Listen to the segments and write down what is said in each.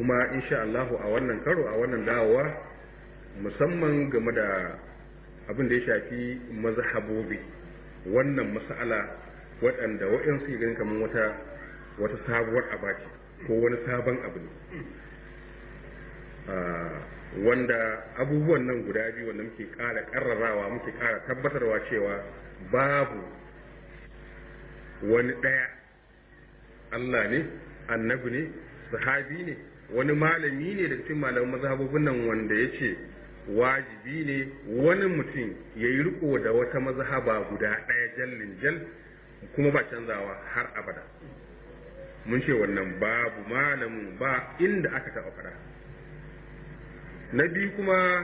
kuma insha Allahu a wannan karo a wannan dawowa musamman game da abin da ya shafi mazhabobi wannan mas'ala waɗanda waɗansu ganin kamar wata wata sabuwar abaci ko wani sabon abu ne wanda abubuwan nan guda biyu wanda muke ƙara ƙarrarawa muke ƙara tabbatarwa cewa babu wani ɗaya Allah ne annabi ne sahabi ne wani malami ne da cikin malaman mazhabobin nan wanda ya ce wajibi ne wani mutum ya yi riko da wata mazhaba guda ɗaya jallin jal kuma ba canzawa har abada mun ce wannan babu malamin ba inda aka taɓa fara na biyu kuma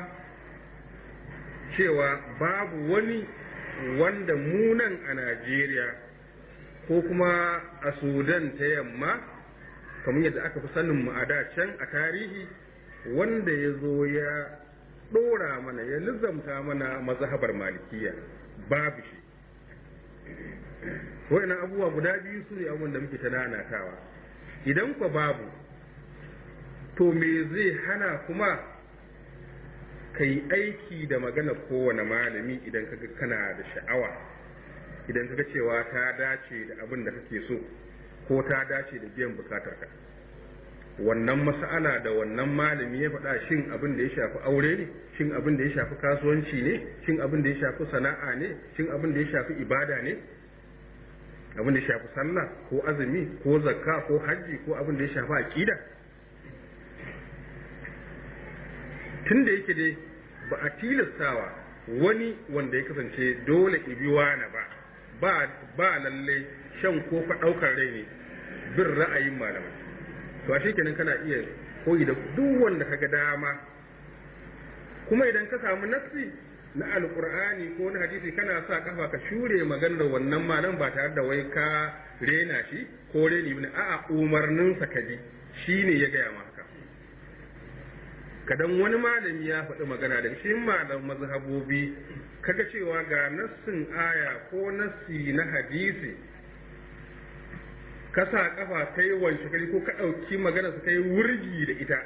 cewa babu wani wanda munan a najeriya ko kuma a sudan ta yamma kamar yadda aka fi sanin mu a da can a tarihi wanda ya zo ya ɗora mana ya lizamta mana mazhabar malikiya babu shi wa'annan abubuwa guda biyu su ne abubuwan da muke ta nanatawa idan kwa babu to me zai hana kuma ka yi aiki da magana kowane malami idan kaga kana da sha'awa idan kaga cewa ta dace da abin da kake so ko ta dace da biyan bukatarka wannan mas'ala da wannan malami ya faɗa shin abin da ya shafi aure ne shin abin da ya shafi kasuwanci ne shin abin da ya shafi sana'a ne shin abin da ya shafi ibada ne abin da ya shafi sallah ko azumi ko zakka ko hajji ko abin da ya shafi aqida tun da yake dai ba a tilastawa wani wanda ya kasance dole ibiwa na ba ba ba lalle shan ko fa daukar rai ne bin ra'ayin malamai to a kenan kana iya koyi da duk wanda kaga dama kuma idan ka samu nassi na alkur'ani ko na hadisi kana sa kafa ka shure maganar wannan malam ba tare da wai ka rena shi ko reni ne a'a umarninsa ka ji shine ya gaya ma haka kadan wani malami ya faɗi magana da shi malam mazhabobi kaga cewa ga nassin aya ko nassi na hadisi ka sa kafa kai wance kari ko ka ɗauki magana su kai wurgi da ita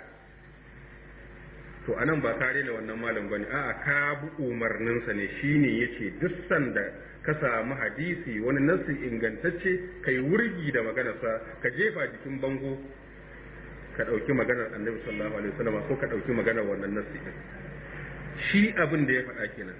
to anan ba ka rena wannan malam bane a'a ka bi umarninsa ne shine yace duk sanda ka samu hadisi wani nassi ingantacce kai wurgi da maganarsa ka jefa jikin bango ka ɗauki maganar annabi sallallahu alaihi wasallam ko ka ɗauki maganar wannan nassi din shi abin da ya faɗa kenan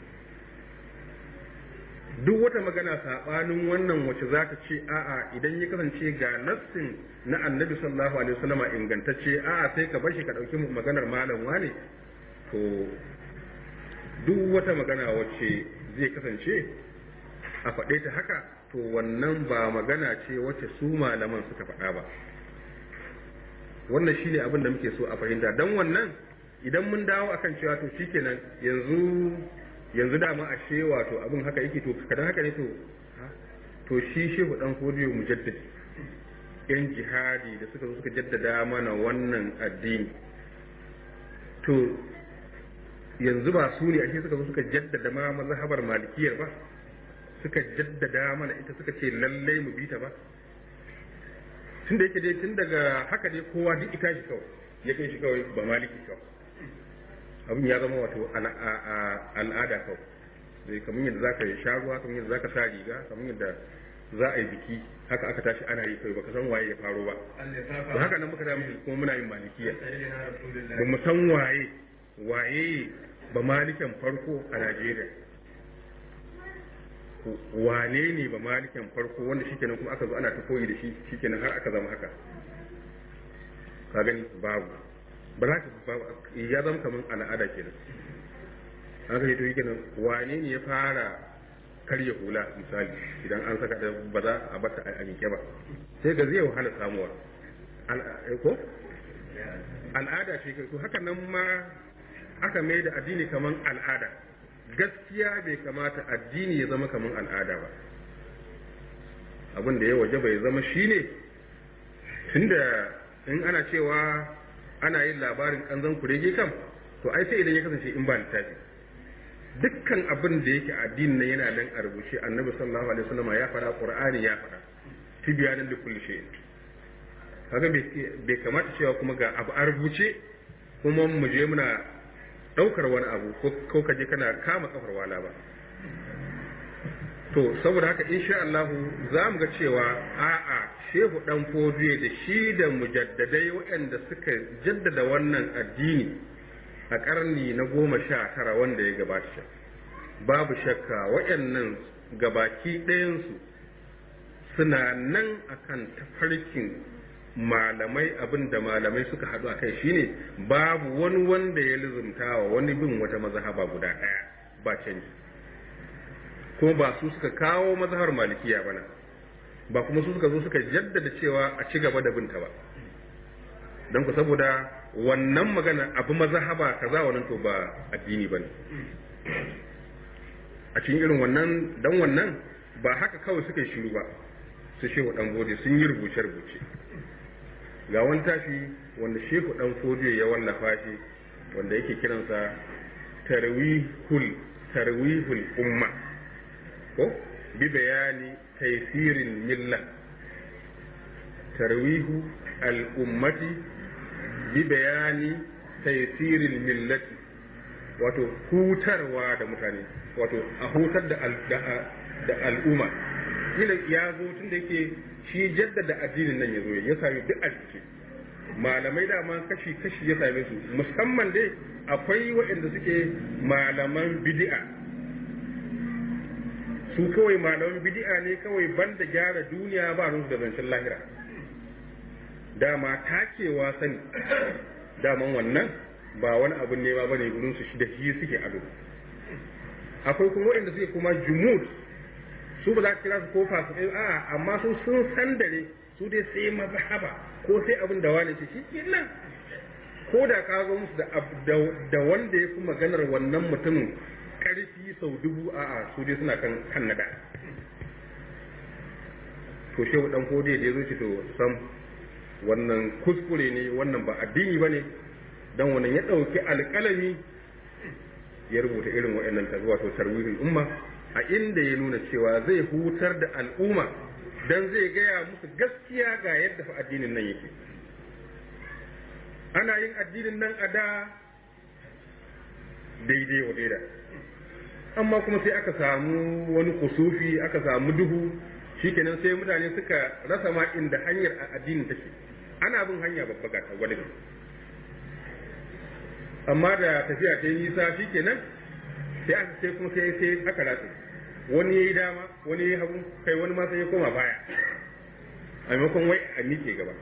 duk wata magana saɓanin wannan wacce za ta ce a'a idan ya kasance ga nassin na annabi sallallahu alaihi wasallam ingantacce a'a sai ka bar shi ka ɗauki maganar malam wane to duk wata magana wacce zai kasance a faɗe ta haka to wannan ba magana ce wacce su malaman suka faɗa ba wannan shine abin da muke so a fahimta dan wannan idan mun dawo akan cewa to shikenan yanzu yanzu dama ashe wato abin haka yake to kadan haka ne to to shi shehu dan kodiyo mujaddid yan jihadi da suka zo suka jaddada mana wannan addini to yanzu ba su ne ashe suka zo suka jaddada ma mazhabar malikiyar ba suka jaddada mana ita suka ce lallai mu bi ta ba tun da yake dai tun daga haka dai kowa duk ita shi kawai ya kai shi kawai ba maliki kawai abin ya zama wato al'ada kawai zai kamar yadda zaka yi sha ruwa kamar yadda zaka sa riga kamar yadda za a yi biki haka aka tashi ana yi kai baka san waye ya faro ba da haka nan muka da musu kuma muna yin malikiya ba mu san waye waye ba malikan farko a Najeriya wane ne ba malikan farko wanda shikenan kuma aka zo ana ta koyi da shi shikenan har aka zama haka ka gani babu ba za ka ya zama kamar al'ada kenan an ka to kenan wane ne ya fara karya hula misali idan an saka da ba za a bata a miƙe ba sai ga zai wahala samuwa ko al'ada ce to haka nan ma aka mai da addini kamar al'ada gaskiya bai kamata addini ya zama kamar al'ada ba abin da ya waje bai zama shine tunda in ana cewa ana yin labarin kanzon kurege kam to ai sai idan ya kasance in ba littafi dukkan abin da yake addinin nan yana nan a rubuce annabi sallallahu alaihi wasallam ya fara qur'ani ya fara tibyanan li kulli shay kaga bai kamata cewa kuma ga abu a rubuce kuma mu je muna ɗaukar wani abu ko ka je kana kama kafar wala ba to saboda haka insha Allah za mu ga cewa a'a shehu dan fodiye da shi da mujaddadai waɗanda suka jaddada wannan addini a ƙarni na goma sha tara wanda ya gabata babu shakka waɗannan gabaki ɗayansu suna nan akan tafarkin malamai abin da malamai suka haɗu a kai shine babu wani wanda ya lizumta wa wani bin wata mazhaba guda ɗaya ba canji kuma ba su suka kawo mazhabar malikiya bana ba kuma su suka zo suka jaddada cewa a ci gaba da binta ba don ku saboda wannan magana abu mazhaba kaza wannan to ba addini bane a cikin irin wannan dan wannan ba haka kawai suka yi shiru ba su shehu dan gode sun yi rubuce rubuce ga wani tashi wanda shehu dan fodiyo ya wallafa shi wanda yake kiransa tarwihul tarwihul umma ko bi bayani taysirin milla tarwihu al ummati bi bayani taysirin millati wato hutarwa da mutane wato a hutar da da al'umma kila ya zo tun da yake shi jaddada addinin nan ya zo ya sami duk a ciki malamai dama kashi kashi ya same su musamman dai akwai waɗanda suke malaman bid'a su kawai malaman bid'a ne kawai banda gyara duniya ba rusu da zancen lahira dama takewa sani daman wannan ba wani abin nema bane gurin su da shi suke ado akwai kuma waɗanda suke kuma jumud su ba za ka kira su ko fasu a amma su sun san dare su dai sai mazhaba ko sai abin da wani ce shi nan ko da ka zo musu da wanda ya fi maganar wannan mutumin karfi sau dubu a'a su dai suna kan kan nada to shehu dan kode da ya zo to sam wannan kuskure ne wannan ba addini bane dan wannan ya dauki alƙalami ya rubuta irin waɗannan tazuwa to tarwihin umma a inda ya nuna cewa zai hutar da al'umma dan zai gaya musu gaskiya ga yadda fa addinin nan yake ana yin addinin nan a da daidai wa daida amma kuma sai aka samu wani kusufi aka samu duhu shikenan sai mutane suka rasa ma inda hanyar addinin take ana bin hanya babba ga ta gwada amma da tafiya ta yi nisa shikenan sai aka sai kuma sai sai aka ratsa wani yayi dama wani yayi hagu kai wani ma sai ya koma baya a maimakon wai a miƙe gaba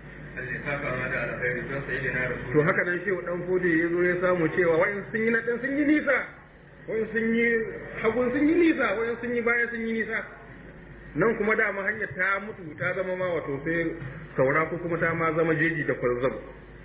to haka nan shehu dan fodi ya zo ya samu cewa wayan sun yi na dan sun yi nisa wayan sun yi hagun sun yi nisa wayan sun yi baya sun yi nisa nan kuma dama hanyar ta mutu ta zama ma wato sai saura ko kuma ta ma zama jeji da kwarzab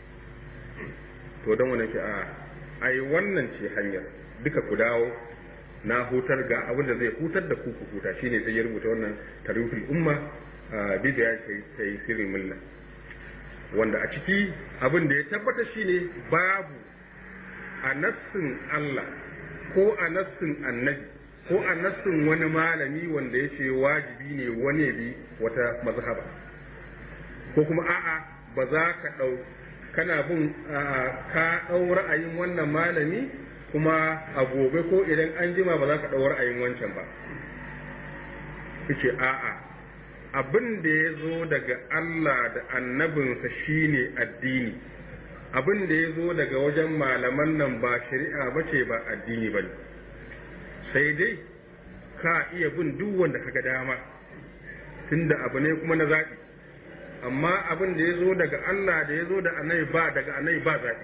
to don wannan ke a ai wannan ce hanyar duka ku dawo na hutar ga abin da zai hutar da ku ku huta shine sai ya rubuta wannan tarihul umma bi da ya kai sirrin mulla wanda a ciki abin da ya tabbata shine babu a nassin Allah ko a nassin annabi ko a nassin wani malami wanda ya ce wajibi ne wani bi wata mazhaba ko kuma a'a ba za ka ɗau kana bin ka ɗau ra'ayin wannan malami kuma a gobe ko idan an jima ba za ka ɗau ra'ayin wancan ba ce a'a abin da ya zo daga Allah da annabinsa shine addini abin da ya zo daga wajen malaman nan ba shari'a ba ce ba addini ba ne sai dai ka iya bin duk wanda ka ga dama tunda abu ne kuma na zaɓi amma abin da ya zo daga Allah da ya zo da anai ba daga anai ba zaɓi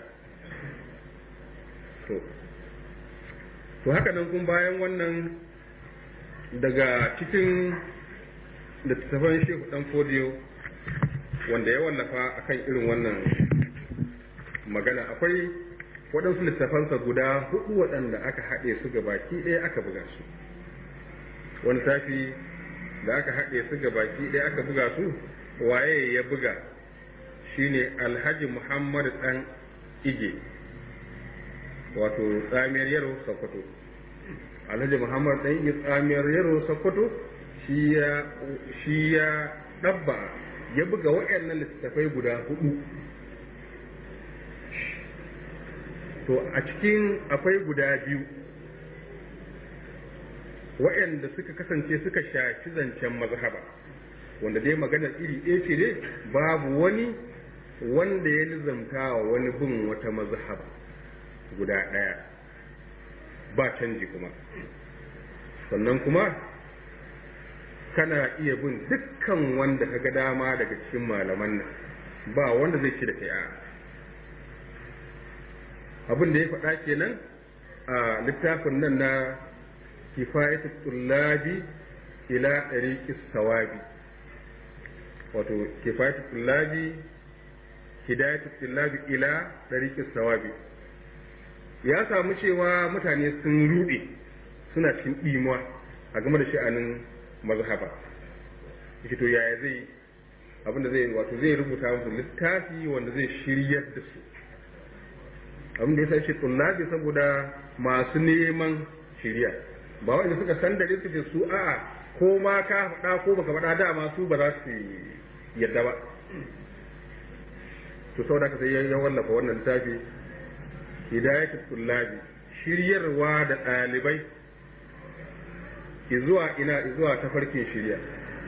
to to haka nan kun bayan wannan daga cikin littattafan shehu dan fodiyo wanda ya wallafa akan irin wannan magana akwai waɗansu littafansa guda hudu waɗanda aka haɗe su ga baki ɗaya aka buga su wani tafi da aka haɗe su ga baki ɗaya aka buga su waye ya buga shine alhaji muhammad ɗan ige wato tsamiyar yaro sokoto alhaji muhammad ɗan ige tsamiyar yaro sokoto shi ya ɗabba ya buga waɗannan littattafai guda hudu to a cikin akwai guda biyu waɗanda suka kasance suka shafi zancen mazhaba wanda dai maganar iri ɗaya ce dai babu wani wanda ya nizamta wa wani bin wata mazhaba guda ɗaya ba canji kuma sannan kuma kana iya bin dukkan wanda ka ga dama daga cikin malaman nan ba wanda zai ci da kai a abin da ya faɗa kenan a littafin nan na kifayatu tullabi ila ɗariƙis sawabi wato kifayatu tullabi hidayatu tullabi ila ɗariƙis sawabi ya samu cewa mutane sun ruɗe suna cikin ɗimuwa a game da sha'anin mazhaba shi to yaya zai abinda zai wato zai rubuta musu littafi wanda zai shiryar da su abinda ya sace tullabi saboda masu neman shirya ba wanda suka san da suka ce su a'a ko ma ka faɗa ko baka faɗa dama su ba za su yadda ba to saboda ka sai ya wallafa wannan littafi hidayatul tullabi shiryarwa da ɗalibai izuwa ina izuwa tafarkin shirya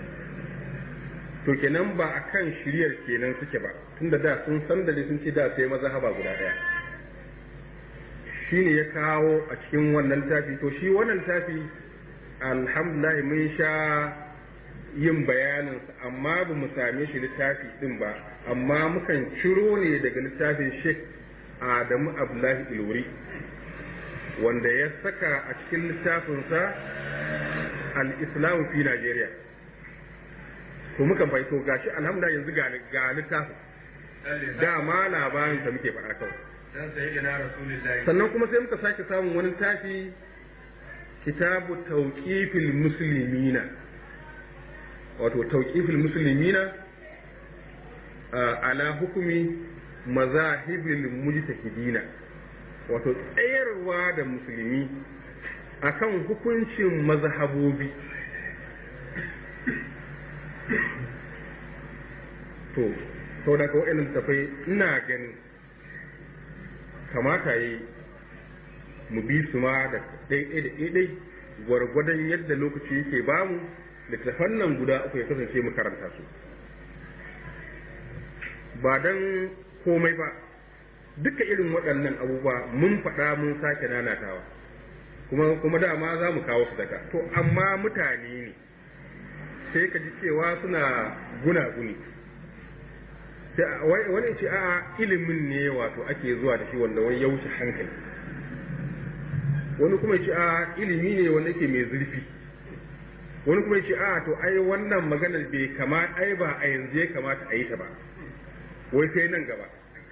to kenan ba a kan shiryar kenan suke ba tunda da sun san da sun ce da sai mazhaba guda ɗaya shine ya kawo a cikin wannan tafi to shi wannan tafi alhamdulillah mun sha yin bayaninsa amma ba mu same shi littafi din ba amma mukan ciro ne daga littafin sheikh adamu abdullahi ilwuri wanda ya saka a cikin littafinsa al-islam fi najeriya to mukan bai to gashi alhamdulillah yanzu ga littafin dama labarin da muke faɗa kawai sannan kuma sai muka sake samun wani tafi kitabu tauqifil muslimina wato tauqifil muslimina ala hukumi mazahibil mujtahidina wato tsayarwa da musulmi akan hukuncin mazhabobi to sau da ka wa'annan tafai ina ganin kamata yi mu bi su ma da ɗaiɗai da ɗaiɗai gwargwadon yadda lokaci yake bamu littattafan nan guda uku ya kasance mu karanta su ba don komai ba duka irin waɗannan abubuwa mun faɗa mun sake nanatawa kuma kuma dama za mu kawo su daga to amma mutane ne sai ka ji cewa suna gunaguni wani ce a ilimin ne wato ake zuwa da shi wanda wani ya wuce hankali wani kuma ce a ilimi ne wanda yake mai zurfi wani kuma ce a to ai wannan maganar bai kama ai ba a yanzu ya kamata a yi ta ba wai sai nan gaba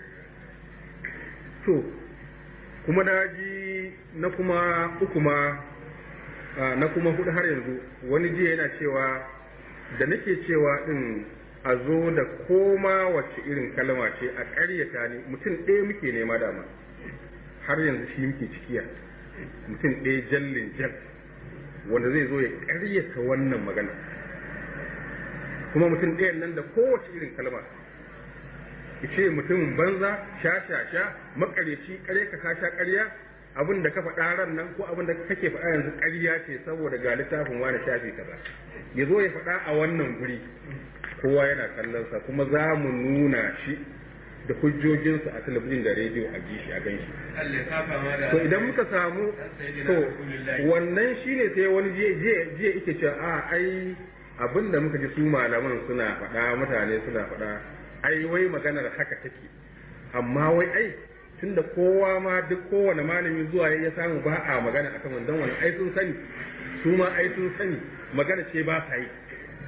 to kuma na ji na kuma uku ma na kuma hudu har yanzu wani jiya yana cewa da nake cewa din a zo da koma wacce irin kalma ce a ƙaryata ne mutum ɗaya muke nema dama har yanzu shi muke cikiya mutum ɗaya jallin jal wanda zai zo ya ƙaryata wannan magana kuma mutum ɗayan nan da kowace irin kalma ce mutumin banza sha sha sha makareci kare ka ka sha ƙarya abin da ka faɗa ran nan ko abin da kake faɗa yanzu ƙarya ce saboda ga littafin wani shafi kaza ya zo ya faɗa a wannan guri kowa yana kallonsa kuma za mu nuna shi da hujjojinsa a talabijin da rediyo a ji shi a gan shi. To idan muka samu to wannan shi ne sai wani jiya ike cewa a ai abin da muka ji su malaman suna faɗa mutane suna faɗa ai wai maganar haka take amma wai ai tunda kowa ma duk kowane malami zuwa ya samu ba a magana akan wannan wani ai sun sani su ma ai sun sani magana ce ba sa yi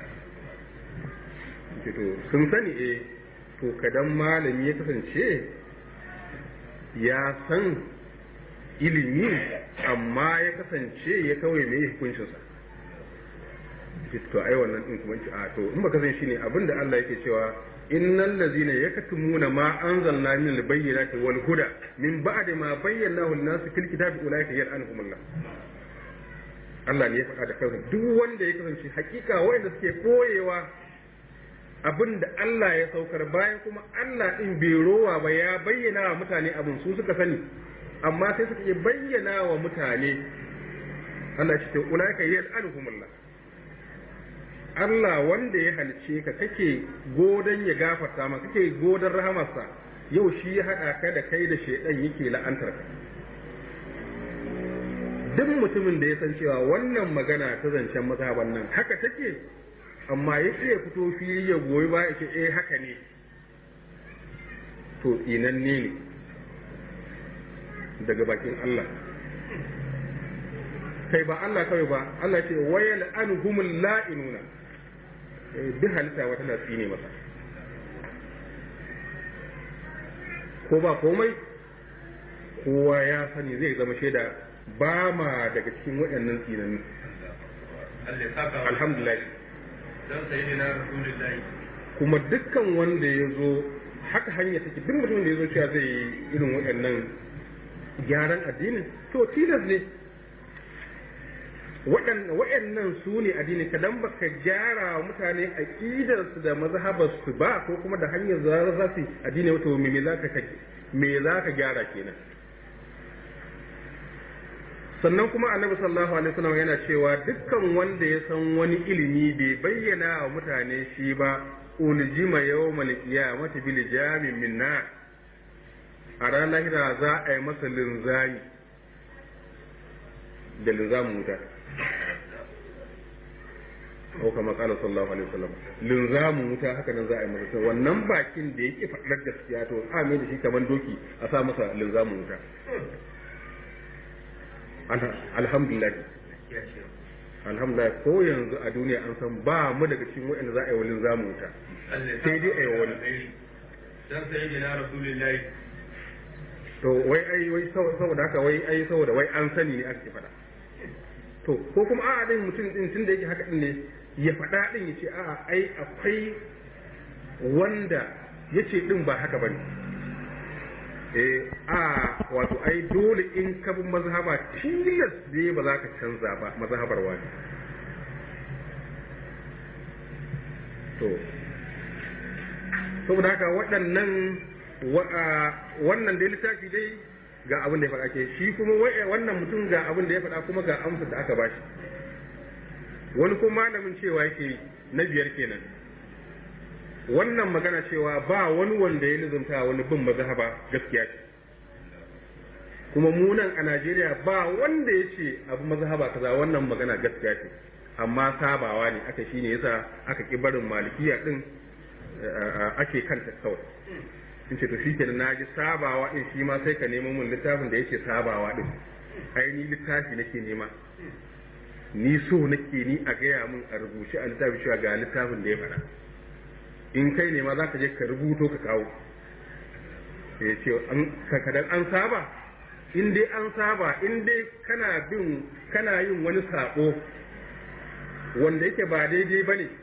to sun sani eh to kadan malami ya kasance ya san ilimi amma ya kasance ya kawai mai hukuncinsa to ai wannan din kuma a to in baka san shine abinda Allah yake cewa innal ladzina yaktumuna ma anzalna min al-bayyinati wal huda min ba'di ma bayyanahu lin-nas fil kitabi ulaika yal'anuhumullah Allah ne ya faɗa da kansa duk wanda ya kasance hakika wanda suke koyewa abin da Allah ya saukar bayan kuma Allah din bai rowa ba ya bayyana wa mutane abin su suka sani amma sai suka iya bayyana wa mutane Allah ya ce ulaika yal'anuhumullah Allah wanda ya halice ka kake godan ya gafarta maka kake godan rahamarsa yau shi ya haɗa ka da kai da shaidan yake la'antar ka duk mutumin da ya san cewa wannan magana ta zancen mazhaban nan haka take amma ya ya fito fili ya goyi ba ya ce eh haka ne to tsinanne ne daga bakin Allah kai ba Allah kawai ba Allah ce wayal anhumul la'inuna duk halitta wata na tsine masa ko ba komai kowa ya sani zai zama shaida ba ma daga cikin waɗannan tsinanni alhamdulillah don sayi na rasulullahi kuma dukkan wanda ya zo haka hanya take duk mutumin da ya zo cewa zai yi irin waɗannan gyaran addinin to tilas ne waɗannan su ne addini kadan baka gyara wa mutane aƙidarsu da mazhabarsu ba ko kuma da hanyar za za su addini wato me za ka me za ka gyara kenan sannan kuma annabi sallallahu alaihi wasallam yana cewa dukkan wanda ya san wani ilimi bai bayyana wa mutane shi ba uljima yawmal qiyamati bil jamin min nar a ranar lahira za a yi masa linzami da linzamin wuta ko kama kala sallallahu alaihi wasallam linzamin wuta haka nan za a yi masa wannan bakin da yake faɗar gaskiya to a mai da shi kamar doki a sa masa linzamin wuta alhamdulillah alhamdulillah ko yanzu a duniya an san ba mu daga cikin waɗanda za a yi wa linzamin wuta sai dai a yi wani dan sayi na rasulullahi to wai ai wai saboda haka wai ai saboda wai an sani ne ake faɗa to ko kuma a'a din mutum din tun da yake haka din ne ya faɗa din ya ce a'a ai akwai wanda ya ce din ba haka bane eh a wato ai dole in ka bi mazhaba tilas ne ba za ka canza ba mazhabar wani to saboda haka waɗannan wannan dai littafi dai ga abin da ya faɗa ke shi kuma wannan mutum ga abin da ya faɗa kuma ga amsa da aka bashi wani kuma malamin cewa yake na biyar kenan wannan magana cewa ba wani wanda ya nizumta wani bin mazhaba gaskiya ce kuma mu nan a Najeriya ba wanda ya ce abu mazhaba kaza wannan magana gaskiya ce amma sabawa ne aka shine yasa aka ki barin malikiya din ake kanta kawai in ce to shi kenan na ji sabawa din shi ma sai ka nemo min littafin da yake sabawa din ai ni littafi nake nema ni so nake ni a gaya min a rubuce a littafi cewa ga littafin da ya faɗa in kai ne ma za ka je ka rubuto ka kawo ya ce kadan an saba in dai an saba in dai kana bin kana yin wani sabo wanda yake ba daidai ba ne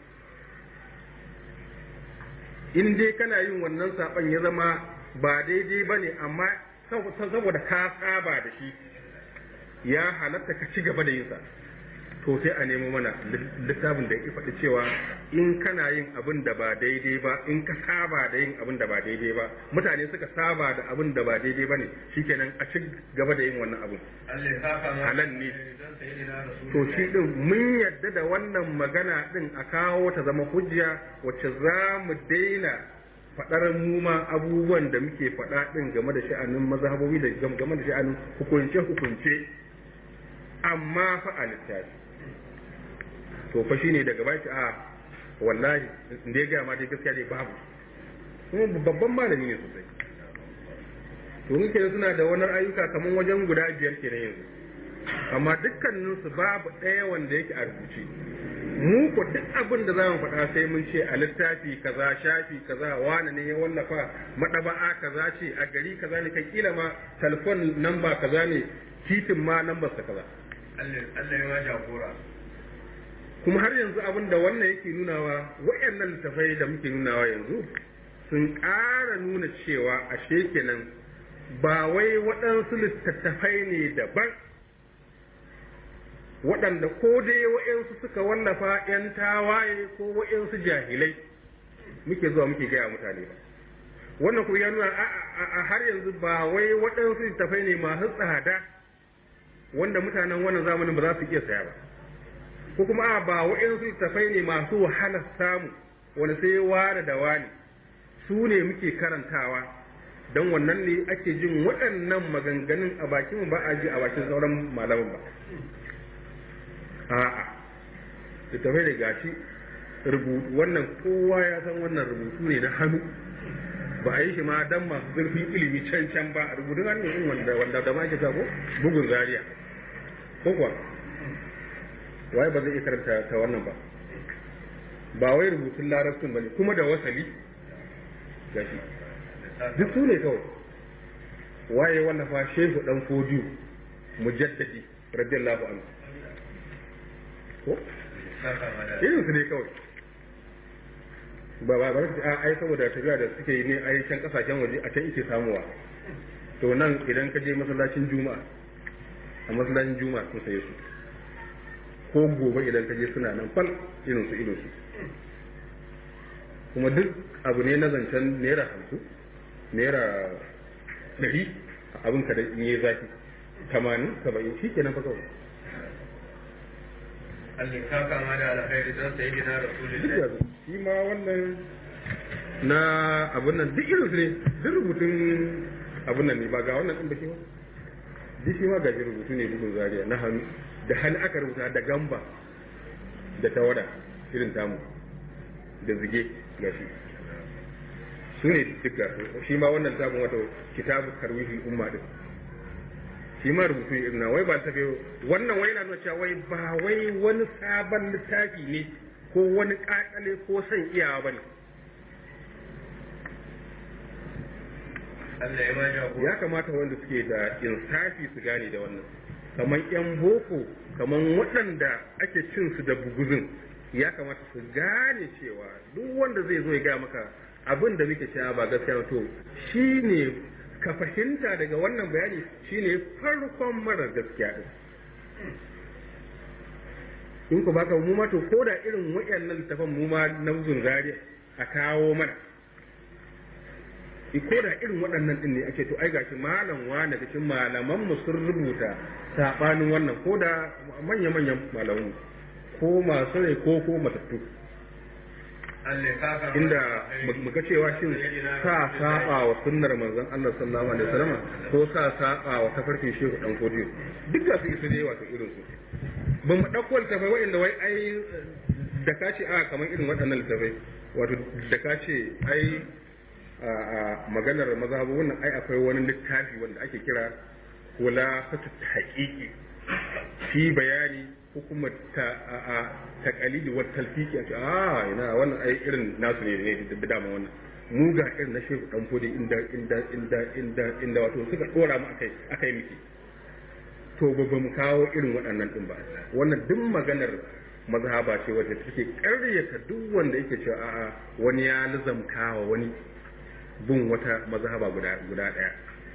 in dai kana yin wannan saban ya zama ba daidai ba ne amma saboda ka saba da shi ya halatta ka ci gaba da yin sa to sai a nemo mana littafin da ya faɗi cewa in kana yin abin da ba daidai ba in ka saba da yin abin da ba daidai ba mutane suka saba da abin da ba daidai ba ne shikenan a ci gaba da yin wannan abin halal ne to shi din mun yadda da wannan magana din a kawo ta zama hujja wacce za mu daina faɗar mu ma abubuwan da muke faɗa din game da sha'anin mazhabobi da game da sha'anin hukunce hukunce amma fa a littafi to fa shine daga baki a wallahi da ya gaya ma dai gaskiya dai babu kuma babban malami ne sosai to muke suna da wani ayyuka kamar wajen guda biyar kenan yanzu amma dukkanin su babu ɗaya wanda yake a rubuce mu ko duk abin da zamu faɗa sai mun ce a littafi kaza shafi kaza wani ne ya wallafa madaba'a kaza ce a gari kaza ne kai kila ma telefon namba kaza ne titin ma lambar sa kaza Allah ya ma jagora kuma har yanzu abin da wannan yake nunawa waɗannan littafai da muke nunawa yanzu sun ƙara nuna cewa ashe kenan ba wai waɗansu littattafai ne daban waɗanda ko dai waɗansu suka wallafa ‘yan tawaye ko waɗansu jahilai muke zuwa muke gaya mutane ba wannan kuma ya nuna a har yanzu ba wai waɗansu littafai ne masu tsada wanda mutanen wannan zamanin ba za su iya saya ba ko kuma a ba waɗansu littafai ne masu wahalar samu wani sai ware da wani su ne muke karantawa don wannan ne ake jin waɗannan maganganun a bakin ba a ji a bakin sauran malaman ba a'a littafai da gashi rubutu wannan kowa ya san wannan rubutu ne na hannu ba a yi shi ma dan masu zurfin ilimi can can ba rubutun hannu din wanda wanda da ma ke sako bugun zaria ko kuwa waye ba zai iya karanta ta wannan ba ba wai rubutun larabcin ba ne kuma da wasali gashi duk su ne kawai waye wannan fa shehu dan fodiyo mujaddadi radiyallahu anhu ko irin su ne kawai ba ba ba a ai saboda tafiya da suke yi ne ai can kasashen waje a can ike samuwa to nan idan ka je masallacin juma'a a masallacin juma'a sun saye su ko gobe idan ka je suna nan fal irin su irin su kuma duk abu ne na zancen naira hamsin naira ɗari abin ka da yi zafi tamanin saba'in shi kenan fa kawai Allah ya saka ma da alkhairi don sai gina rasulullahi shi ma wannan na abun nan duk irin su ne duk rubutun abun nan ne ba ga wannan din ba shi ba duk shi ma ga shi rubutu ne bugun zaria na hannu da hannu aka rubuta da gamba da tawada irin tamu da zige ga shi su ne duka shi ma wannan tabin wato kitabu karwihi umma din shi ma rubutu irin na wai ba tafi wannan wai na nuna cewa wai ba wai wani sabon littafi ne ko wani kakale ko son iyawa bane Allah ya ma jagora ya kamata wanda suke da insafi su gane da wannan kamar yan boko kamar waɗanda ake cin su da buguzin ya kamata su gane cewa duk wanda zai zo ya gaya maka abin da muke cewa ba gaskiya ba to shine ka fahimta daga wannan bayani shine farkon marar gaskiya din in ku baka mu ma to ko da irin wayannan littafan mu ma na zariya a kawo mana ko da irin waɗannan din ne ake to ai gashi malam wani cikin malaman mu sun rubuta sabanin wannan ko da manya manyan malamu ko masu rai ko ko matattu Allah ya saka ma inda da alkhairi. muka cewa shin sa saba wa sunnar manzon Allah sallallahu alaihi wasallam ko sa saba wa tafarkin shehu dan kodiyo duk da su isa da yawa ta irin su ba mu dauko littafai wa'anda wai ai da ka ce a kamar irin waɗannan littafai wato da ka ce ai a a maganar mazhabu wannan ai akwai wani littafi wanda ake kira kula fatu haqiqi fi bayani hukumar ta a a taqalidi wa talfiki a ce a ina wannan ai irin nasu ne ne da dama wannan mu ga irin na shehu dan fodi inda inda inda inda inda wato suka dora mu akai akai miki to ba ba mu kawo irin waɗannan din ba wannan duk maganar mazhaba ce wacce take ƙaryata duk wanda yake cewa a'a wani ya lizamkawa wani bin wata mazhaba guda guda ɗaya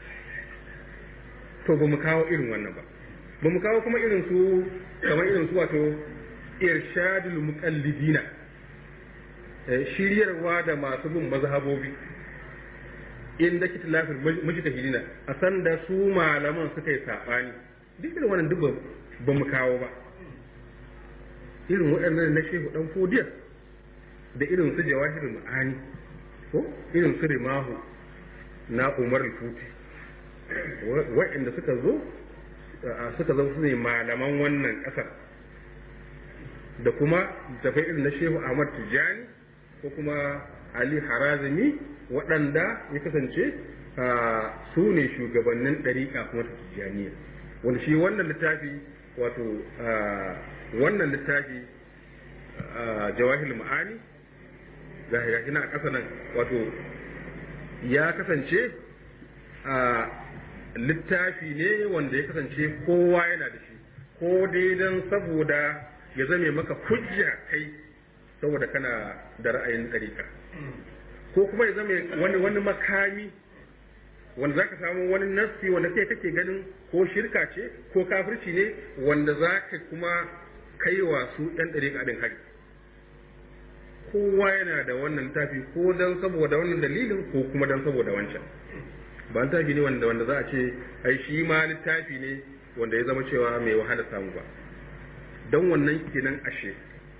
to ba mu kawo irin wannan ba ba mu kawo kuma irin su kamar irin su wato irshadul muqallidina eh, shiryarwa da masu bin mazhabobi inda kitilafin mujtahidina a san da su malaman suka yi sabani duk irin wannan duk ba- ba mu kawo ba irin waɗannan na shehu dan fodiya da irin su jawahirul ma'ani ko irin su rimahu na umar al-futi waɗanda suka zo a suka zama su ne malaman wannan ƙasar da kuma tafai irin na shehu ahmad tijjani ko kuma ali harazimi waɗanda ya kasance a, su ne shugabannin ɗariƙa kuma ta tijjaniya wanda shi wannan littafi wato a, wannan littafi a, jawahir ma'ani ga shi na a ƙasa nan wato ya kasance a littafi ne wanda ya kasance kowa yana da shi ko dai don saboda ya zame maka hujja kai saboda kana da ra'ayin ɗariƙa ko kuma ya zame wani wani makami wanda za ka samu wani nassi wanda kai kake ganin ko shirka ce ko kafirci ne wanda za ka kuma kai wa su ɗan ɗariƙa ɗin hari kowa yana da wannan littafi ko dan saboda wannan dalilin ko kuma dan saboda wancan ba littafi ne wanda wanda za a ce ai shi ma littafi ne wanda ya zama cewa mai wahala samu ba don wannan kenan ashe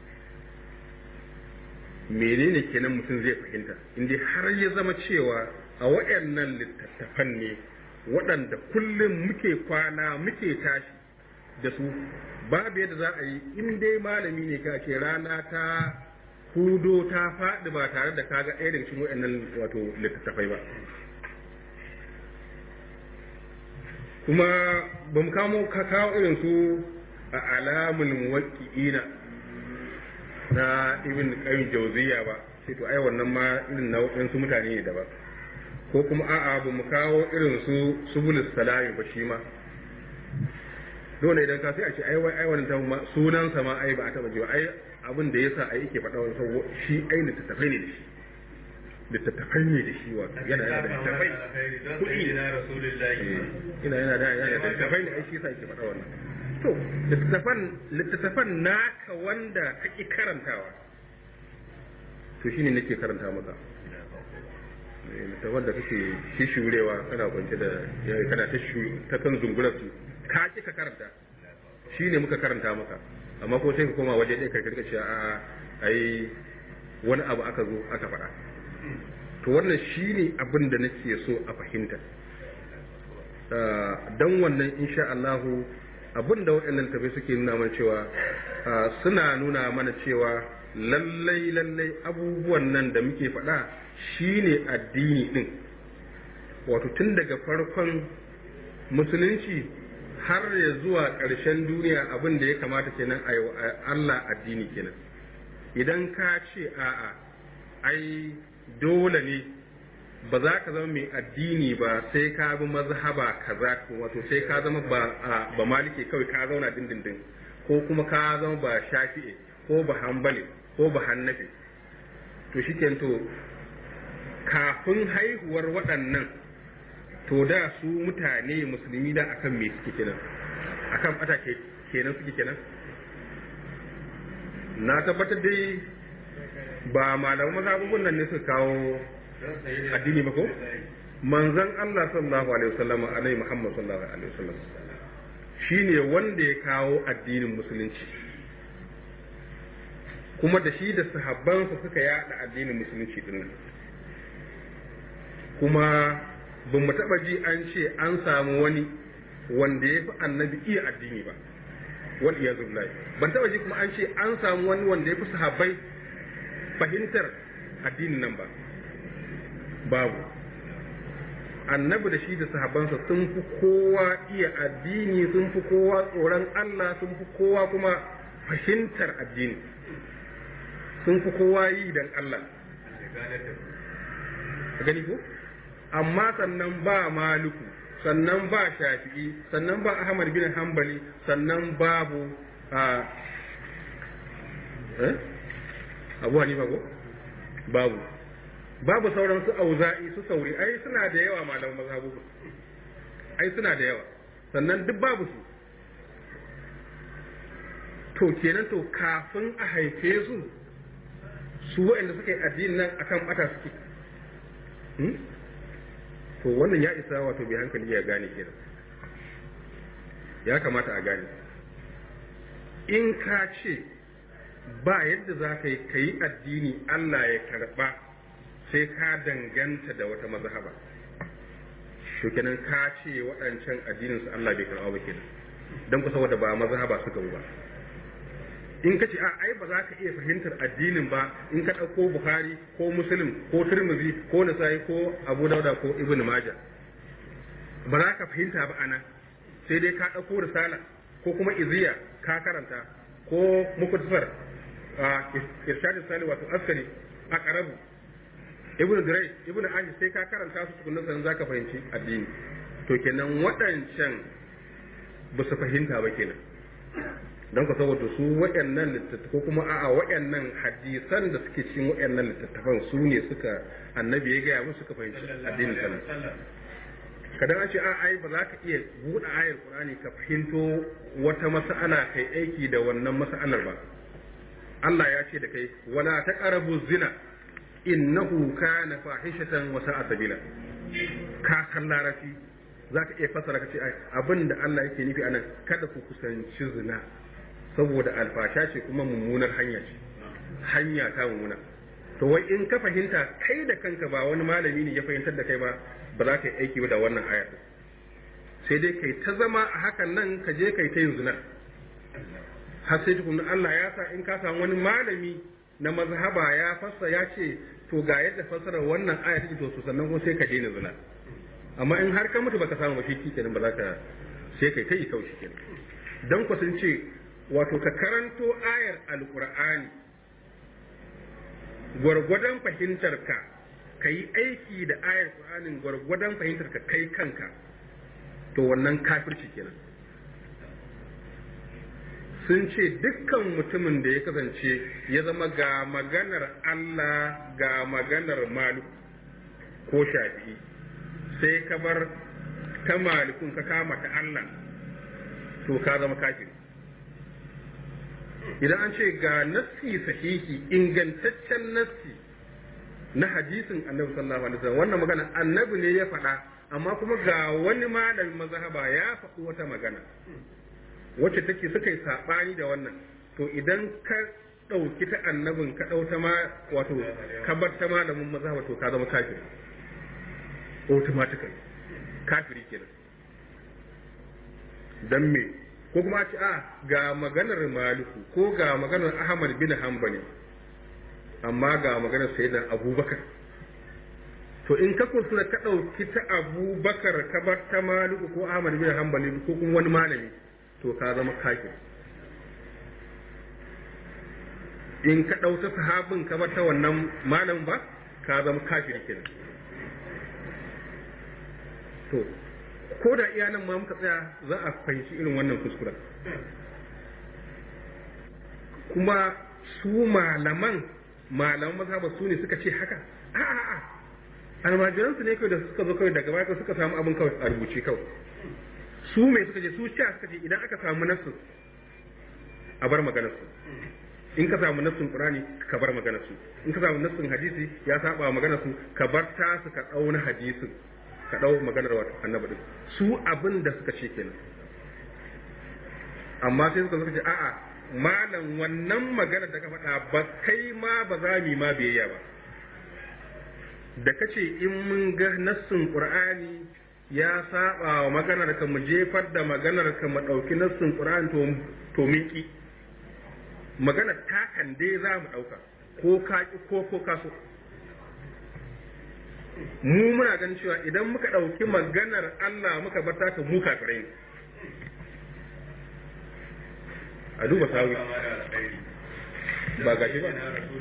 menene kenan mutum zai fahimta inda har ya zama cewa a waɗannan littattafan ne waɗanda kullum muke kwana muke tashi da su babu yadda za a yi in dai malami ne ka ce rana ta hudo ta faɗi ba tare da kaga ɗaya daga cikin waɗannan wato littattafai ba kuma ba mu kamo ka kawo irin su a alamul muwaqqi'ina na ibn qayyim jawziya ba sai to ai wannan ma irin na waɗansu mutane ne daban ko kuma a'a ba mu kawo irin su subulus salami ba shi ma dole idan ka sai a ce ai wai ai wannan ta sunan sa ma ai ba a taba jiwa ai abin da yasa ai yake faɗa wannan shi ai littattafai ne da shi littattafai ne da shi wato yana yana da littattafai kuɗi ina yana da yana da littattafai ne ai shi yasa yake faɗa wannan to littattafan littattafan naka wanda kake karantawa to shine nake karanta maka littattafan da kake shishurewa kana kwance da kana ta ta kan zungular su ka ki ka karanta shine muka karanta maka amma ko sai ka koma waje ɗaya ka karka cewa a ai wani abu aka zo aka faɗa to wannan shine abin da nake so a fahimta don wannan insha Allahu abin da waɗannan tafi suke nuna mana cewa suna nuna mana cewa lallai lallai abubuwan nan da muke faɗa shine addini ɗin wato tun daga farkon musulunci har ya zuwa ƙarshen duniya abin da ya kamata kenan a Allah addini kenan idan ka ce a'a ai dole ne ba za ka zama mai addini ba sai ka bi mazhaba kaza wato sai ka zama ba ba malike kawai ka zauna dindindin ko kuma ka zama ba shafi'i ko ba hanbali ko ba hannafi to shikenan to kafin haihuwar waɗannan to da su mutane musulmi da akan me suke kenan akan bata kenan suke kenan na tabbatar dai ba malaman mazhabubun nan ne suka kawo addini ba ko manzon Allah sallallahu alaihi wasallam alai Muhammad sallallahu alaihi wasallam shine wanda ya kawo addinin musulunci kuma da shi da sahabbansa suka yada addinin musulunci din nan kuma ba mu taba ji an ce an samu wani wanda ya fi annabi iya addini ba wal iyazu billahi ban taba ji kuma an ce an samu wani wanda ya fi sahabbai fahimtar addinin nan ba babu annabi da shi da sahabbansa sun fi kowa iya addini sun fi kowa tsoron Allah sun fi kowa kuma fahimtar addini sun fi kowa yi dan Allah gani ko amma sannan ba maluku sannan ba shafi'i sannan ba ahmad bin hanbali sannan babu a eh abu hanifa ko babu babu sauran su auza'i su sauri ai suna da yawa malaman mazhabu ai suna da yawa sannan duk babu su to kenan to kafin a haife su su waɗanda suka yi addinin nan akan bata suke to wannan ya isa wato bai hankali ya gane kenan ya kamata a gane in ka ce ba yadda za ka yi ka yi addini Allah ya karɓa sai ka danganta da wata mazhaba shi kenan ka ce waɗancan addininsu Allah bai karɓa ba kenan don kusa wadda ba mazhaba suka ba in ka ce a ai ba za ka iya fahimtar addinin ba in ka ɗauko bukhari ko muslim ko turmuzi ko nasa'i ko abu dauda ko ibn majah ba za ka fahimta ba ana sai dai ka ɗauko risala ko kuma iziya ka karanta ko mukutfar a irshadin sali wato askari a karabu ibn durai ibn aji sai ka karanta su tukunan sanan za ka fahimci addini to kenan waɗancan ba su fahimta ba kenan don ka saboda su waɗannan littattafai ko kuma a'a waɗannan hadisan da suke cikin waɗannan littattafan su ne suka annabi ya gaya musu suka fahimci addinin sallah kadan an ce a ai ba za ka iya buɗe ayar qur'ani ka fahimto wata mas'ala kai aiki da wannan mas'alar ba Allah ya ce da kai wala taqrabu zina innahu kana fahishatan wa sa'a sabila ka san larabci zaka iya fasara ka ce abinda Allah yake nufi anan kada ku kusanci zina saboda alfasha ce kuma mummunar hanya ce hanya ta mummuna to wai in ka fahimta kai da kanka ba wani malami ne ya fahimtar da kai ba ba za ka yi aiki da wannan ayar sai dai kai ta zama a hakan nan ka je kai ta yin zina har sai tukunan Allah ya sa in ka samu wani malami na mazhaba ya fassa ya ce to ga yadda fassarar wannan aya take to su sannan kuma sai ka daina zina amma in har ka mutu baka samu ba shi kenan ba za ka sai kai kai kawai kenan dan ku sun ce wato ka karanto ayar alqur'ani gwargwadon fahimtar ka ka yi aiki da ayar qur'anin gwargwadon fahimtar ka kai kanka to wannan kafirci kenan sun ce dukkan mutumin da ya kasance ya zama ga maganar Allah ga maganar malu ko shafi'i sai ka bar ta malikun ka kama ta Allah to ka zama kafiri idan an ce ga nassi sahihi ingantaccen nassi na hadisin annabi sallallahu alaihi wasallam wannan magana annabi ne ya faɗa amma kuma ga wani malamin mazhaba ya faɗi wata magana wacce take suka yi saɓani da wannan to idan ka ɗauki ta annabin ka ɗau ta ma wato ka bar ta malamin mazhaba to ka zama kafiri automatically kafiri kenan dan me ko kuma ce a ga maganar maliku ko ga maganar ahmad bin hanbali amma ga maganar sayyidina abubakar to in ka kuskura ka ɗauki ta abubakar ka bar ta maliku ko ahmad bin hanbali ko kuma wani malami to ka zama kafir in ka ɗauta sahabin ka bar ta wannan malamin ba ka zama kafir kenan to ko da iya nan ma muka tsaya za a fahimci irin wannan kuskuren kuma su malaman malaman mazhaba su ne suka ce haka a'a almajiransu ne kawai da suka zo kawai daga baya suka samu abin kawai a rubuce kawai su mai suka ce su sha suka ce idan aka samu nassu a bar maganar su in ka samu nassun qur'ani ka bar maganar su in ka samu nassun hadisi ya saba wa maganar su ka bar ta su ka dauna hadisin ka dau maganar wa annabi din su abin da suka ce kenan amma sai suka suka ce a'a malam wannan maganar da ka faɗa ba kai ma ba za mu ma biyayya ba da kace in mun ga nassun qur'ani ya saba wa maganar ka mu jefar da maganar ka mu ɗauki nassin Qur'an to to min ki maganar ta kan dai za mu ɗauka ko ka ki ko ko ka so mu muna ganin cewa idan muka ɗauki maganar Allah muka bar ta mu kafirai ne a duba sawi ba gashi ba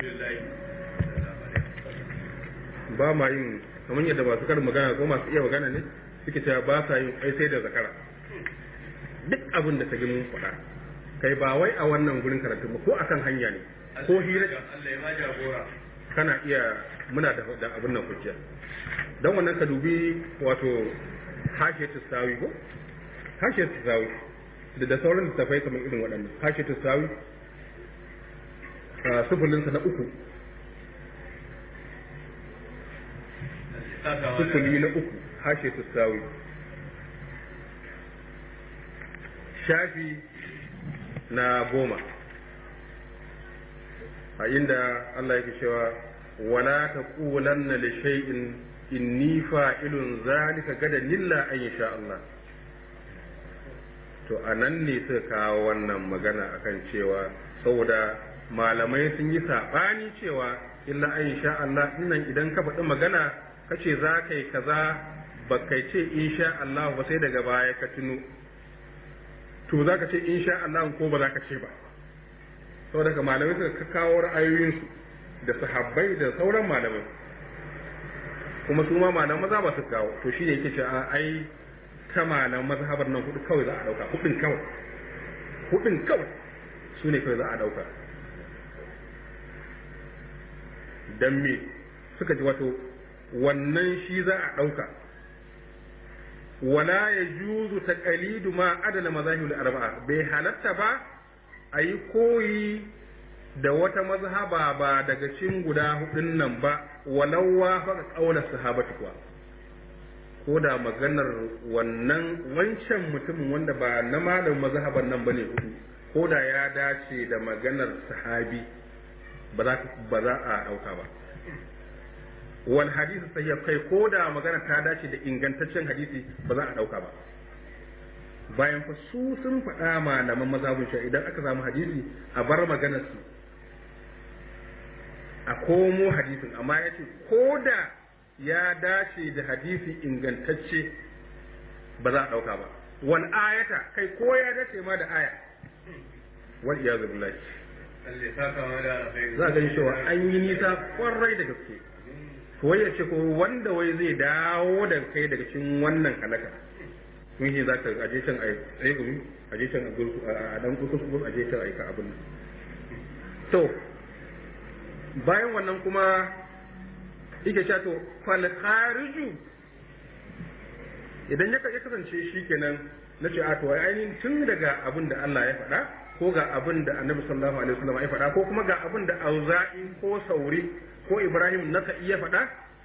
ba ma yin kamar yadda masu karin magana ko masu iya magana ne suke cewa ba sa yin kai sai da zakara duk abin da ta gi mun faɗa kai ba wai a wannan gurin karatu ba ko akan hanya ne ko hira kana iya muna da da abin nan hujja dan wannan ka dubi wato hashe sawi ko hashe sawi da da sauran littafai kamar irin waɗannan hashe sawi sufulinsa na uku sufuli na uku hashe tusawi shafi na goma a inda Allah yake cewa wala taqulanna li shay'in inni fa'ilun zalika gadan illa an yasha Allah to anan ne suka kawo wannan magana akan cewa saboda malamai sun yi saɓani cewa illa an yasha Allah nan idan ka faɗi magana kace za ka yi kaza ba kai ce insha Allah ba sai daga baya ka tuno to za ka ce insha Allah ko ba za ka ce ba saboda ka malamai suka kawo ra'ayoyinsu da sahabbai da sauran malamai kuma su ma malaman maza ba su kawo to shi ne yake ce ai ta malaman mazhabar nan hudu kawai za a dauka hudun kawai hudun kawai su ne kawai za a dauka dan me suka ji wato wannan shi za a ɗauka wala ya juzu ta ƙalidu ma adana mazahibul arba'a bai halatta ba a yi koyi da wata mazhaba ba daga cikin guda hudun nan ba walau wa faka kaula sahabatu kuwa ko da maganar wannan wancan mutumin wanda ba na malam mazhaban nan bane hudu ko da ya dace da maganar sahabi ba za ba za a dauka ba wal hadisi sahih kai ko da magana ta dace da ingantaccen hadisi ba za a dauka ba bayan fa su sun faɗa malaman mazhabin shi idan aka samu hadisi a bar maganar su a komo hadisin amma ya ce ko da ya dace da hadisi ingantacce ba za a ɗauka ba wal ayata kai ko ya dace ma da aya wal iyazu billahi za ga cewa an yi nisa kwarai da gaske wai ya ce ko wanda wai zai dawo da kai daga cikin wannan halaka mun shi za ka aje can a tsaye gumi aje can a dan kusa aje can a yi ka abin to bayan wannan kuma yake cewa to fal khariju idan ya kasance shi kenan na ce a to ainihin tun daga abin da Allah ya faɗa ko ga abin da Annabi sallallahu alaihi wasallam ya faɗa ko kuma ga abin da Auza'i ko Sauri ko Ibrahim naka iya faɗa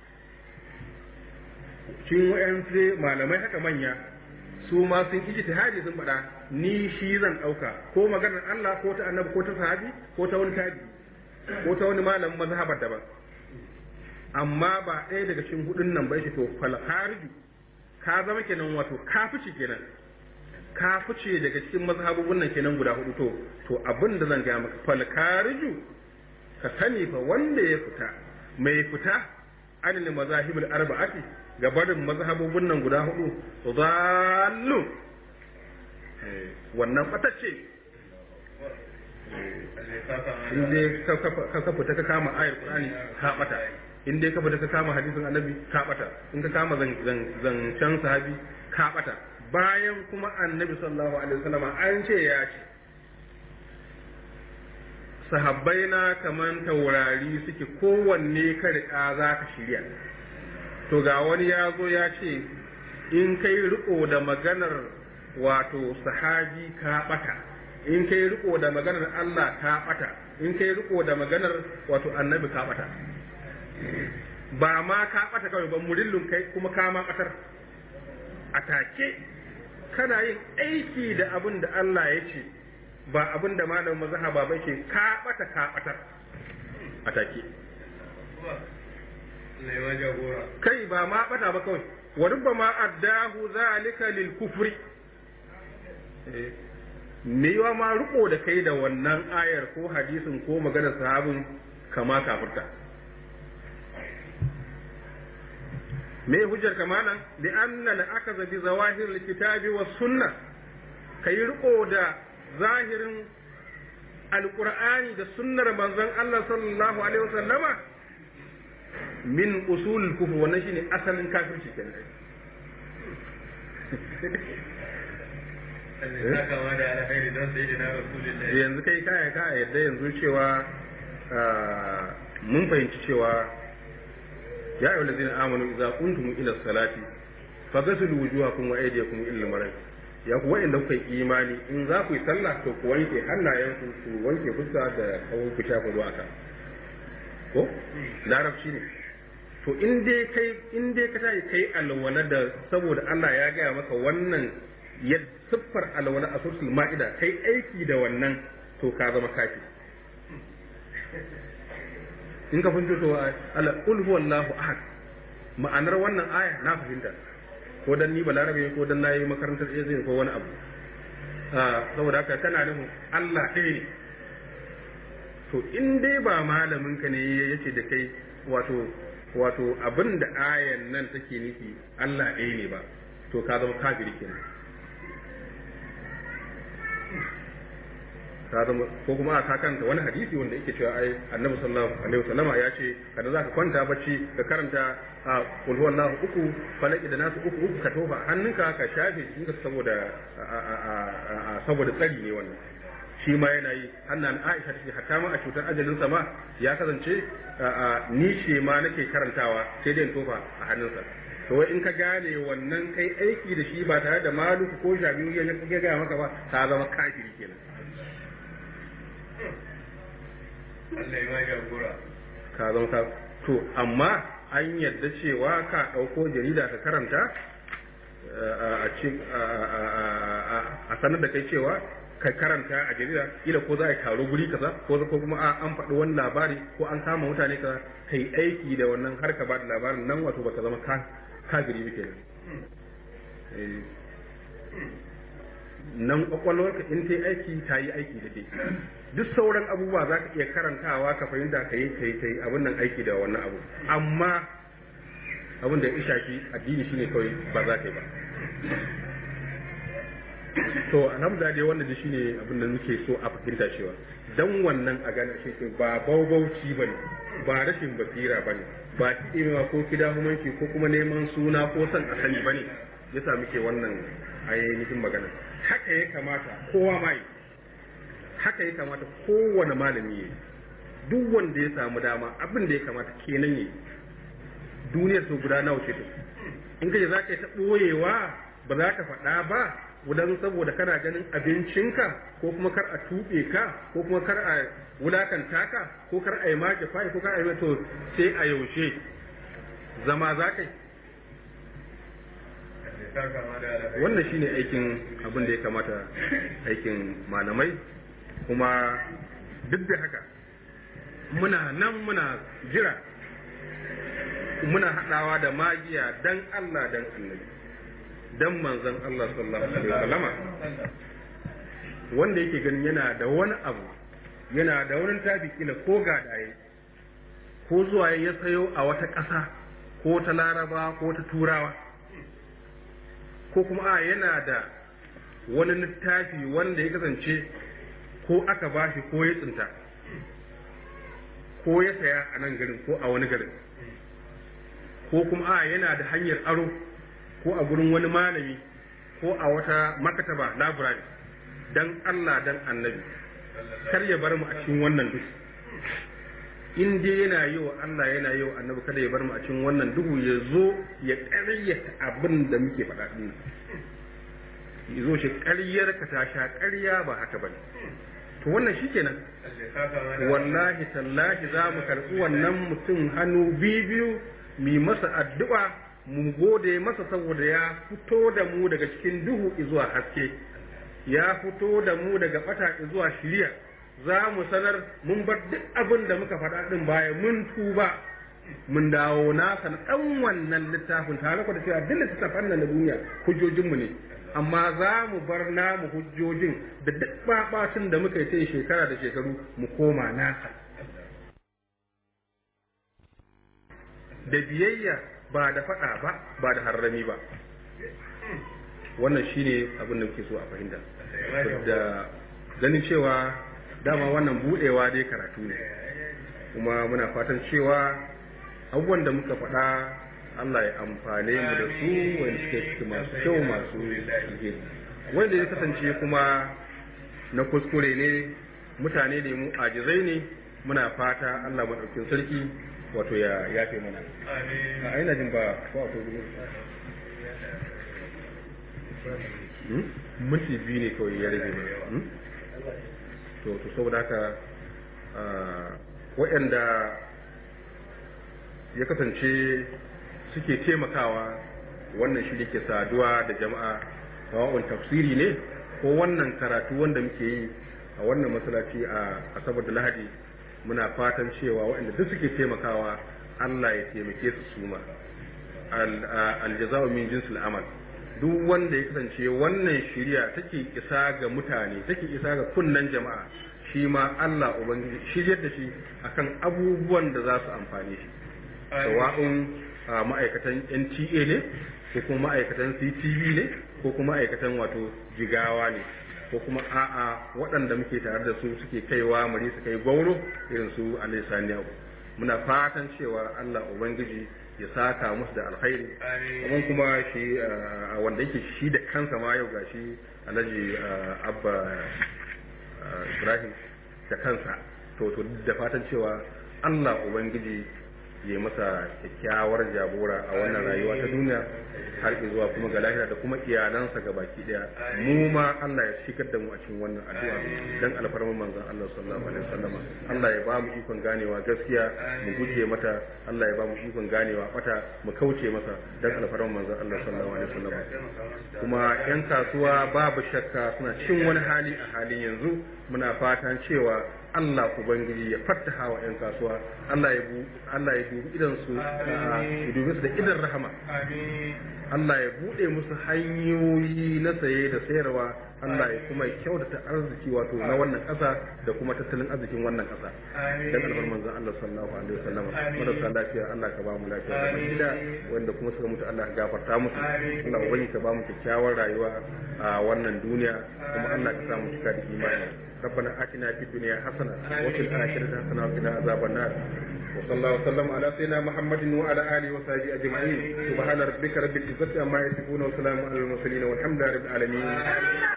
cikin wayansu malamai haka manya su ma sun ijtihadi sun faɗa ni shi zan ɗauka ko maganar Allah ko ta Annabi ko ta sahabi ko ta wani tabi'i ko ta wani malamin mazhabar daban amma ba ɗaya daga cikin hudun nan bai shi to fal khariju ka zama kenan wato ka fice kenan ka fice daga cikin mazhabubun nan kenan guda hudu to to abin da zan gaya maka fal khariju ka sani fa wanda ya fita mai fita anil mazahibul arba'ati ga barin mazhabubun nan guda hudu zallu wannan fatacce in dai ka fita ka kama ayar qur'ani ka bata in dai ka fita ka kama hadisin annabi ka bata in ka kama zancen sahabi ka bata bayan kuma annabi sallallahu alaihi wasallam an ce ya ce sahabbai na kaman taurari suke kowanne ka riƙa za ka shirya to ga wani ya zo ya ce in kai riko da maganar wato sahabi ka bata in kai riko da maganar Allah ka bata in kai riko da maganar wato annabi ka bata ba ma ka bata kawai ba murillun kai kuma ka ma batar a take kana yin aiki da abin da Allah ya ce ba abin da malamin mazhaba ba ke ka bata ka batar a take kai ba ma bata ba kawai wa rubbama addahu zalika lil kufri me yawa ma riko da kai da wannan ayar ko hadisin ko maganar sahabin kama kafirta me hujjar kamana li anna la akaza bi zawahir alkitabi was sunna kai riko da zahirin alqur'ani da sunnar manzon Allah sallallahu alaihi wasallama min usul kufr wannan shine asalin kafirci kenan yanzu kai kaya ka yadda yanzu cewa mun fahimci cewa ya ayyuhal ladzina amanu idza kuntum ila salati faghsilu wujuhakum wa aydiyakum ila al ya ku wa'inda kuka yi imani in za ku yi sallah to ku wanke hannayenku ku wanke fuska da kawun ku shafa ruwa ka ko larabci ne to in dai kai in dai ka tayi kai alwala da saboda Allah ya gaya maka wannan ya siffar alwala a surtul ma'ida kai aiki da wannan to ka zama kafi in ka fahimta to ala qul huwallahu ahad ma'anar wannan aya na fahimta ko dan ni balarabe ko dan nayi makarantar izini ko wani abu saboda haka tana nufin Allah ɗaya ne to in dai ba malamin ka ne yace da kai wato wato abin da ayan nan take nufi Allah ɗaya ne ba to ka zama kafiri kenan ka zama ko kuma a kanta wani hadisi wanda yake cewa ai annabi sallallahu alaihi wasallama ya ce kada zaka kwanta bacci ka karanta a kul huwallahu uku falaki da nasu uku uku ka tofa hannunka ka shafe jikinka saboda saboda tsari ne wannan shi ma yana yi hannan Aisha take hatta ma a cutar ajalin sa ma ya kasance ni ce ma nake karantawa sai dai tofa a hannunsa to wai in ka gane wannan kai aiki da shi ba tare da maluku ko shabiyu ya gaya maka ba ka zama kafiri kenan Allah ya mai jagora ka zama ka to amma an yadda cewa ka ɗauko jarida ka karanta a ce a sanar da kai cewa ka karanta a jarida ila ko za a taro guri kaza ko ko kuma a an faɗi wani labari ko an kama mutane kaza kai aiki da wannan har ka ba da labarin nan wato baka zama ka kafiri ba kenan Eh, nan kwakwalwarka in ta yi aiki ta yi aiki da ke duk sauran abubuwa za ka iya karantawa ka fahimta ka yi ka yi ka yi abin nan aiki da wannan abu amma abin da ya shafi addini shine kawai ba za ka yi ba to alhamdulillah dai wannan dai shine abin da muke so a fahimta cewa dan wannan a gane shi ba baubauci bane ba rashin basira bane ba kiɗewa ko kidahumanci ko kuma neman suna ko son a sani bane yasa muke wannan ainihin magana haka ya kamata kowa ma yi haka ya kamata kowane malami ya duk wanda ya samu dama abin da ya kamata kenan yi duniyar su guda nawa ce ta in kaje za ka yi ta ɓoyewa ba za ka faɗa ba wudan saboda kana ganin abincinka ko kuma kar a tuɓe ka ko kuma kar a wulakanta ka ko kar a yi maki fa'i ko kar a yi to sai a yaushe zama za ka yi wannan shine aikin abin da ya kamata aikin malamai kuma duk da haka muna nan muna jira muna haɗawa da magiya dan Allah dan annabi dan manzon Allah sallallahu alaihi wasallama wanda yake ganin yana da wani abu yana da wani tafi kila ko gadaye ko zuwa ya sayo a wata ƙasa ko ta laraba ko ta turawa ko kuma a yana da wani littafi wanda ya kasance ko aka bashi ko ya tsinta ko ya saya a nan garin ko a wani garin ko kuma a yana da hanyar aro ko a gurin wani malami ko a wata makataba library dan Allah dan annabi kar ya bar mu a cikin wannan duk in dai yana yi wa Allah yana yi wa annabi kada ya bar mu a cikin wannan duhu ya zo ya ƙaryata abin da muke faɗa din ya zo shi ƙaryar ka ta sha ƙarya ba haka bane to wannan shikenan wallahi tallahi za mu karɓi wannan mutum hannu biyu mu masa addu'a mu gode masa saboda ya fito da mu daga cikin duhu zuwa haske ya fito da mu daga bata zuwa shiriya za mu sanar mun bar duk abin da muka faɗa ɗin baya mun tuba mun dawo nasa na ɗan wannan littafin tare da cewa duk littafin nan na duniya hujjojinmu ne amma za mu bar namu hujjojin da duk babatun da muka yi ta shekara da shekaru mu koma nasa da biyayya ba da faɗa ba ba da harrami ba wannan shine abin da muke so a fahimta da ganin cewa dama wannan budewa dai karatu ne kuma muna fatan cewa abubuwan da muka faɗa Allah ya amfane mu da su wanda suke ciki masu kyau masu alheri wanda ya kasance kuma na kuskure ne mutane ne mu ajizai ne muna fata Allah maɗaukin sarki wato ya yafe mana a aina jin ba ko akwai gudu minti biyu ne kawai ya rage to to saboda haka waɗanda ya kasance suke taimakawa wannan shi ke saduwa da jama'a sawa'un tafsiri ne ko wannan karatu wanda muke yi a wannan masallaci a asabar da lahadi muna fatan cewa waɗanda duk suke taimakawa Allah ya taimake su suma aljaza'u min jinsil amal duk wanda ya kasance wannan shirya take isa ga mutane take isa ga kunnan jama'a shi ma Allah ubangiji shiryar da shi akan abubuwan da za su amfane shi sawa'un ma'aikatan NTA ne ko kuma ma'aikatan CTV ne ko kuma ma'aikatan wato jigawa ne ko kuma a'a waɗanda muke tare da su suke kaiwa mari su kai gwauro irin su Sani Abu muna fatan cewa Allah ubangiji ya saka musu da alkhairi kamar kuma shi wanda yake shi da kansa ma yau gashi Alhaji Abba Ibrahim da kansa to to da fatan cewa Allah ubangiji ya masa kyakkyawar jagora a wannan rayuwa ta duniya har zuwa kuma ga lahira da kuma iyalansa ga baki daya mu ma Allah ya shigar da mu a cikin wannan addu'a dan alfarman manzon Allah sallallahu alaihi wasallam Allah ya ba mu ikon ganewa gaskiya mu guje mata Allah ya ba mu ikon ganewa bata mu kauce masa dan alfarman manzon Allah sallallahu alaihi wasallam kuma yan kasuwa babu shakka suna cikin wani hali a halin yanzu muna fatan cewa Allah Ubangiji ya fattaha wa 'yan kasuwa Allah ya bu Allah ya dubi idan su ya dubi su da idan rahama Allah ya bude musu hanyoyi na saye da sayarwa Allah ya kuma kyautata arziki wato na wannan ƙasa da kuma tattalin arzikin wannan ƙasa dan albar manzon Allah sallallahu alaihi wasallam marasa lafiya Allah ka ba mu lafiya da gida wanda kuma suka mutu Allah ka gafarta musu Allah ubangiji ka ba mu kyakkyawar rayuwa a wannan duniya kuma Allah ka sa mu cika da imani ربنا آتنا في الدنيا حسنة وفي الآخرة حسنة وقنا عذاب النار وصلى الله وسلم على سيدنا محمد وعلى آله وصحبه أجمعين سبحان ربك رب العزة عما يصفون وسلام على المرسلين والحمد لله رب العالمين